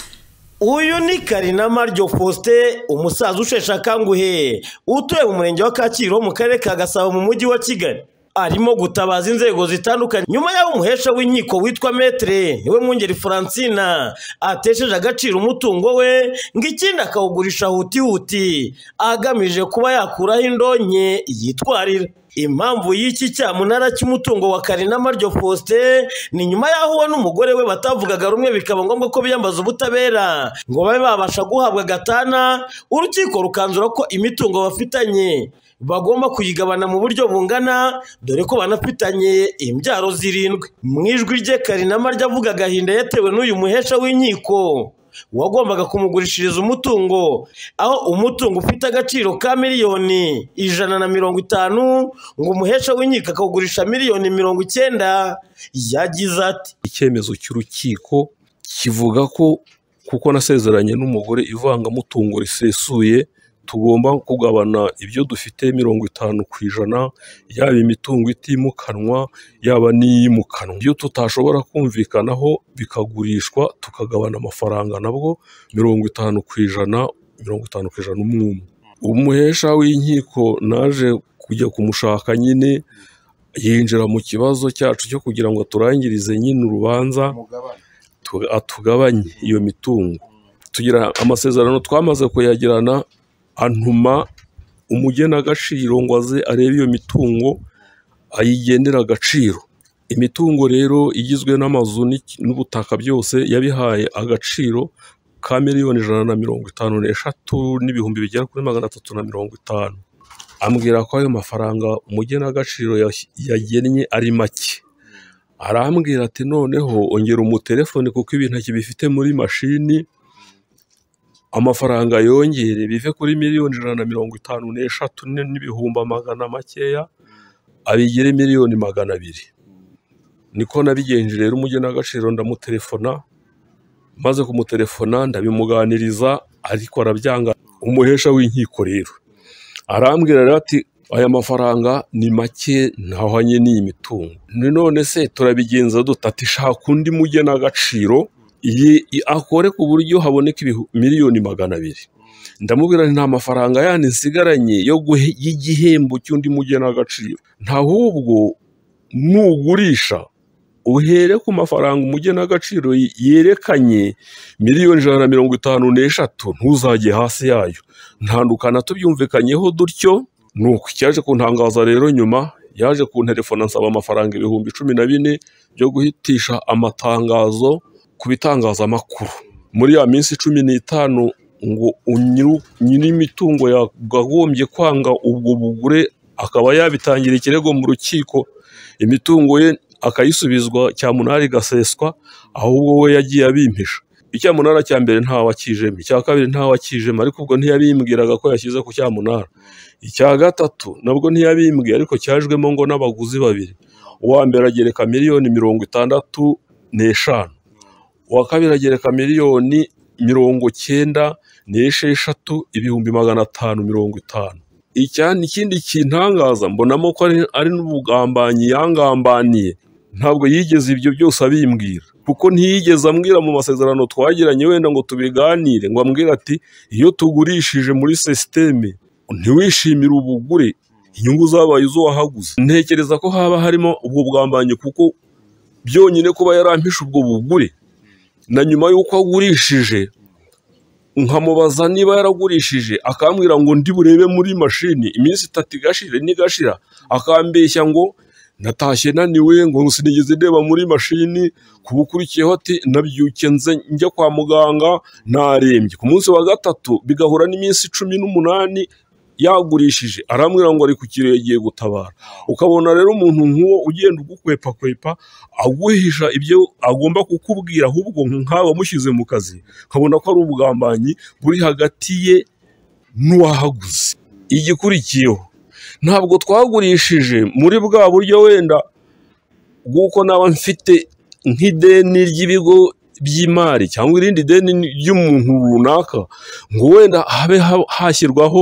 uyu ni karinama ryo faustin umusaza usheshe akanguhe utuye mu murenge wa kacyiru wo mu karere ka gasabo mu mujyi wa kigali arimo gutabaza inzego zitandukanye nyuma y'aho umuhesha w'inkiko witwa metere niwe mwungeri francina atesheje agaciro umutungo we ngo ikindi akawugurisha hutihuti agamije kuba yakuraho indonke yitwarira impamvu y'iki cyamunara cy'umutungo wa karinama ryo faustin ni nyuma y'aho we n'umugore we batavugaga rumwe bikaba ngombwa ko biyambaza ubutabera ngo babe babasha guhabwa gatana urukiko rukanzura ko imitungo bafitanye bagomba kuyigabana mu buryo bungana dore ko banafitanye imbyaro zirindwi mu ijwi rye karinama ryavuga agahinda yatewe n'uyu muhesha w'inkiko wagombaga kumugurishiriza umutungo aho umutungo ufite agaciro ka miliyoni ijana na mirongo itanu ngo umuhesha w'inkiko akawugurisha miliyoni mirongo icyenda yagize ati icyemezo cy'urukiko kivuga ko kuko nasezeranye n'umugore ivangamutungo risesuye tugomba kugabana ibyo dufite mirongo itanu ku ijana yaba imitungo itimukanwa yaba n'iyimukanwa iyo tutashobora kumvikanaho bikagurishwa tukagabana amafaranga nabwo mirongo itanu ku ijana mirongo itanu ku ijana umwe umwe umuhesha w'inkiko naje kujya kumushaka nyine yinjira mu kibazo cyacu cyo kugira ngo aturangirize nyine urubanza atugabanye iyo mitungo tugira amasezerano twamaze kuyagirana antuma umugenagaciro ngo aze arebe iyo mitungo ayigenera agaciro imitungo rero igizwe n'amazu n'ubutaka byose yabihaye agaciro ka miliyoni ijana na mirongo itanu n'eshatu n'ibihumbi bigera kuri magana atatu na mirongo itanu ambwira ko ayo mafaranga umugenagaciro yagennye ari make arambwira ati noneho ongera umutelefone kuko ibintu akibifite muri mashini amafaranga yongere bive kuri miliyoni ijana na mirongo itanu n'eshatu n'ibihumbi magana makeya abigire miliyoni magana abiri niko nabigenje rero umugenagaciro ndamutelefona maze kumutelefona ndabimuganiriza ariko arabyanga umuhesha w'inkiko rero arambwira rero ati aya mafaranga ni make ntahwanye n'iyi mitungo none se turabigenza dutati shaka undi mugenagaciro akore ku buryo haboneka miliyoni magana abiri ndamubwira nta mafaranga yandi nsigaranye y'igihembo cy'undi mugena agaciro ntahubwo nugurisha uhere ku mafaranga umugena agaciro yerekanye miliyoni ijana na mirongo itanu n'eshatu ntuzajye hasi yayo ntandukana tubyumvikanyeho dutyo ni uku cyaje kuntangaza rero nyuma yaje kunterefona nsaba amafaranga ibihumbi cumi na bine byo guhitisha amatangazo ku bitangazamakuru muri ya minsi cumi n'itanu ngo nyir'imitungo yakagombye kwanga ubwo bugure akaba yabitangira ikirego mu rukiko imitungo ye akayisubizwa cyamunara igaseswa ahubwo we yagiye abimpisha icyamunara cya mbere ntawe akijemo icya kabiri ntawe akijemo ariko ubwo ntiyabimbwiraga ko yashyize ku cyamunara icya gatatu nabwo ntiyabimbwiye ariko cyajwemo ngo n'abaguzi babiri uwa mbere agereka miliyoni mirongo itandatu n'eshanu uwa kabiri agereka miliyoni mirongo cyenda n'esheshatu ibihumbi magana atanu mirongo itanu ikindi kintangaza mbonamo ko ari n'ubugambanyi yangambaniye ntabwo yigeze ibyo byose abimbwira kuko ntiyigeze ambwira mu masezerano twagiranye wenda ngo tubiganire ngo ambwire ati iyo tugurishije muri sisiteme ntiwishimire ubugure inyungu zabaye izo wahaguze ntekereza ko haba harimo ubwo bwambanye kuko byonyine kuba yarampishe ubwo bugure na nyuma y'uko agurishije nkamubaza niba yaragurishije akambwira ngo ndi burebe muri mashini iminsi itatu igashira n'igashira akambeshya ngo natashye naniwe ngo sinigeze ndeba muri mashini ku bukurikiyeho ati nabyuke nze njya kwa muganga narembye ku munsi wa gatatu bigahura n'iminsi cumi n'umunani yagurishije arambwira ngo ari ku kirere agiye gutabara ukabona rero umuntu nk'uwo ugenda ugukwepakwepa aguhisha ibyo agomba kukubwira ahubwo nk'aba amushyize mu kazi nkabona ko ari ubugambanyi buri hagati ye n'uwahaguze igikurikiyeho ntabwo twagurishije muri bwa buryo wenda bw'uko naba mfite nk'ideni ry'ibigo by'imari cyangwa irindi deni ry'umuntu runaka ngo wenda habe ha- hashyirwaho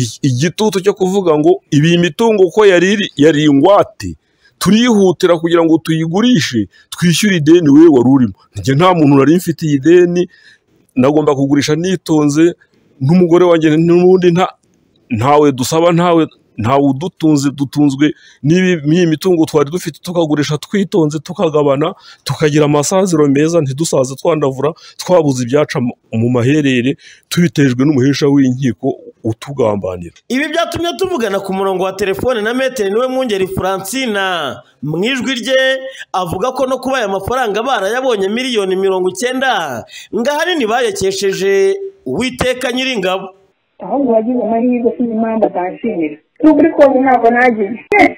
i- igitutu cyo kuvuga ngo ibi imitungo ko yari iri- yari ingwate turihutira kugira ngo tuyigurishe twishyure ideni we wari urimo njye nta muntu nari mfitiye ideni nagomba kugurisha nitonze n'umugore wanjye n'ubundi nta ntawe dusaba ntawe ntawe udutunze dutunzwe n'ibi- n'iyi mitungo twari dufite tukagurisha twitonze tukagabana tukagira amasaziro meza ntidusaze twandavura twabuze ibyaca mu- mu maherere tubitejwe n'umuhesha w'inkiko utugambanira ibi byatumye tuvugana ku murongo wa telefone na metero niwe mwungeri francina mu ijwi rye avuga ko no kuba aya mafaranga barayabonye miliyoni mirongo icyenda ngo ahanini bayakesheje uwiteka nyiringabo ahubwo wagize amahirwe sinzi impamvu atanshimira ni ukuri kose ntabwo nagize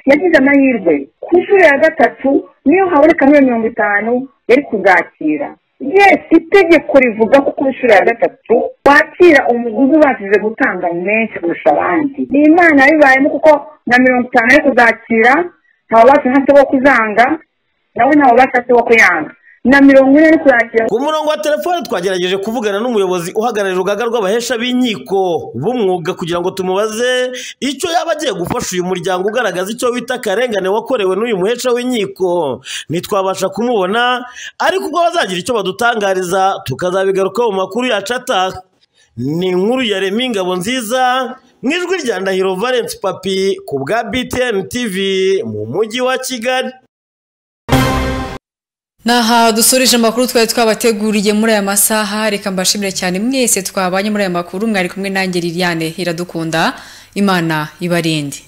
yagize amahirwe ku nshuro ya gatatu niyo haboneka miliyoni mirongo itanu yari kuzakira yesi itegeko rivuga ko ku nshuro ya gatatu wakira umuguzi ubashije gutanga menshi kurusha abandi ni imana bibayemo kuko na mirongo itanu ari kuzakira ntawubasha hasi wo kuzanga nawe ntawubasha hasi wo kuyanga na mirongo ine ari kuzakira ku murongo wa telefone twagerageje kuvugana n'umuyobozi uhagarariye urugaga rw'abahesha b'inkiko b'umwuga kugira ngo tumubaze icyo yaba agiye gufasha uyu muryango ugaragaza icyo wita akarengane wakorewe n'uyu muhesha w'inkiko ntitwabasha kumubona ariko ubwo bazagira icyo badutangariza tukazabigarukaho mu makuru yacu ataha ni inkuru ya remi ingabo nziza mu ijwi rya ndahiro valence papi ku bwa btn tv mu mujyi wa kigali Naha dusoreje amakuru twari twabateguriye muri aya masaha reka mbashimire cyane mwese twabanye muri aya makuru mwari kumwe nanjye Liliane iradukunda Imana ibarinde